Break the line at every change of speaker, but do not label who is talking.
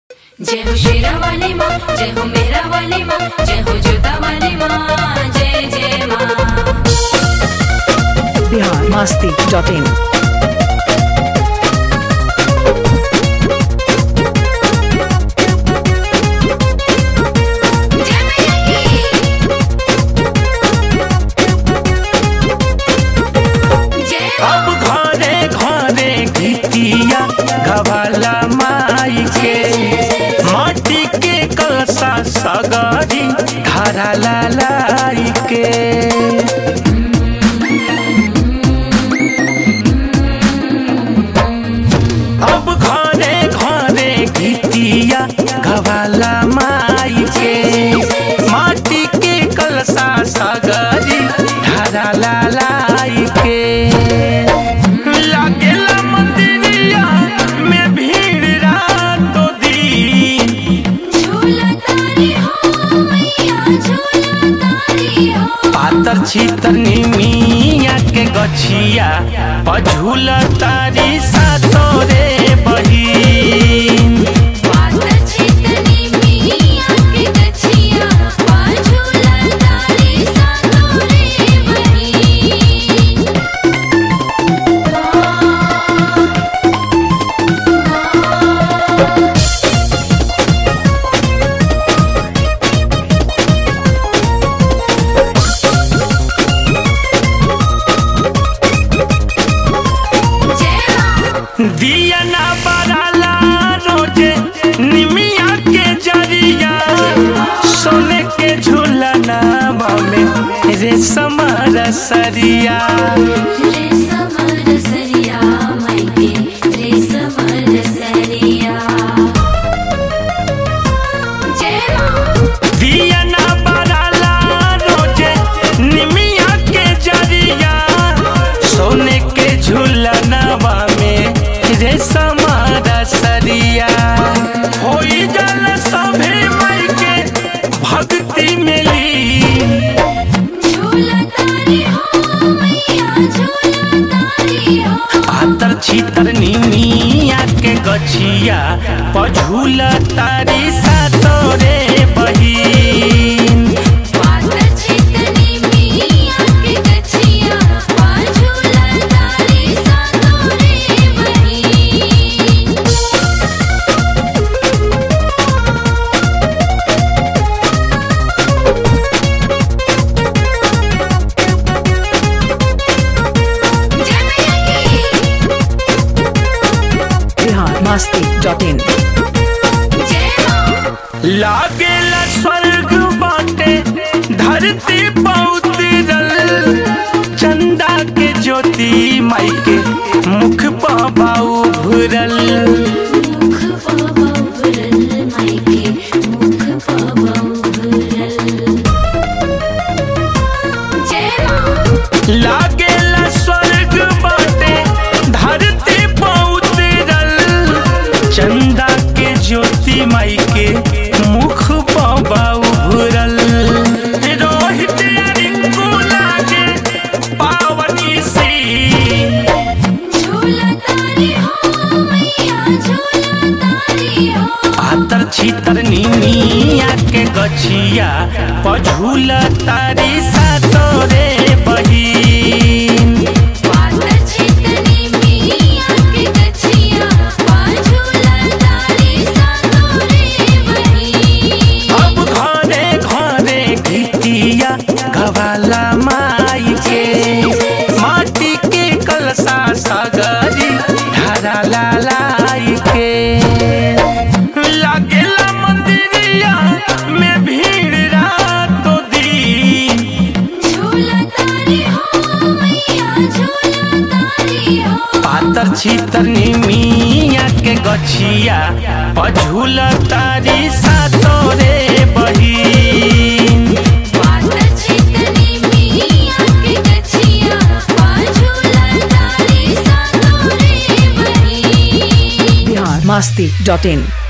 जय हो शेरा वाली माँ जय हो मेरा वाली माँ जय हो जोता वाली माँ जय जय माँ
बिहार मस्ती डॉट इन
जय मैया की जय
अब घरे घरे गीतिया गवाला माई के माटी के कलसा सगरी धारा लाई के अब घरे घरे गीतिया गवाला माई के माटी के कलसा सगरी धारा लाई के लागेला मंदिरिया में भीड़ रातों दिन
झूला तारी हो मैया झूला तारी हो
पातर छीतर निमिया के गछिया पझुल तारी सातो रे बहिन
पातर छितनी मिया के गछिया पा झूला तारी सातो रे बहिन जय माँ
दिया ना बराला रोजे निमिया के जरिया सोने के झूलना में रेशम रसरिया
रे समर सरिया मायके रे समर सरिया जय माँ
दिया ना बराला रोजे निमिया के जरिया सोने के झूलनवा में रेशम रसरिया होई जल सभे मई के भक्ति मिली
झूला तारी हो मैया झूला तारी हो
पातर छीतर निमिया के गछिया पझुल तारी सातोरे बहिन
पातर छितनी मिया के गछिया पा झूला तारी सातो रे बहिन जय मैया की
बिहार मस्ती डॉट इन
जय माँ
लागेला स्वर्ग बाटे धरती पौतरल चंदा के ज्योति माई के मुख पाबाऊ भुरल
मुख पाबा भरल मायके मुख पाबा भरल जय माँ
लागेला स्वर्ग बाटे धरती पौतरल चंदा के ज्योति माई के मुख पाबाऊ भुरल रोहित रिंकू लागे पावनी सी
झूला तारी हो मैया झूला तारी हो
पातर छीतर निमिया के गछिया पझुल तारी सातोरे बहिन
पातर छितनी मिया के गछिया पा झूला तारी सातो रे बहिन
अब घरे घरे गीतिया गवाला माई के माटी के कलसा सगरी धारा लाई के लागेला मंदिरिया में भीड़ रातों दिन
झूला तारी हो मैया झूला तारी हो
पातर छीतर निमिया के गछिया पझुल तारी सातोरे बहिन
पातर छितनी मिया के गछिया पा झूला तारी सातो रे बहिन
बिहार मस्ती डॉट इन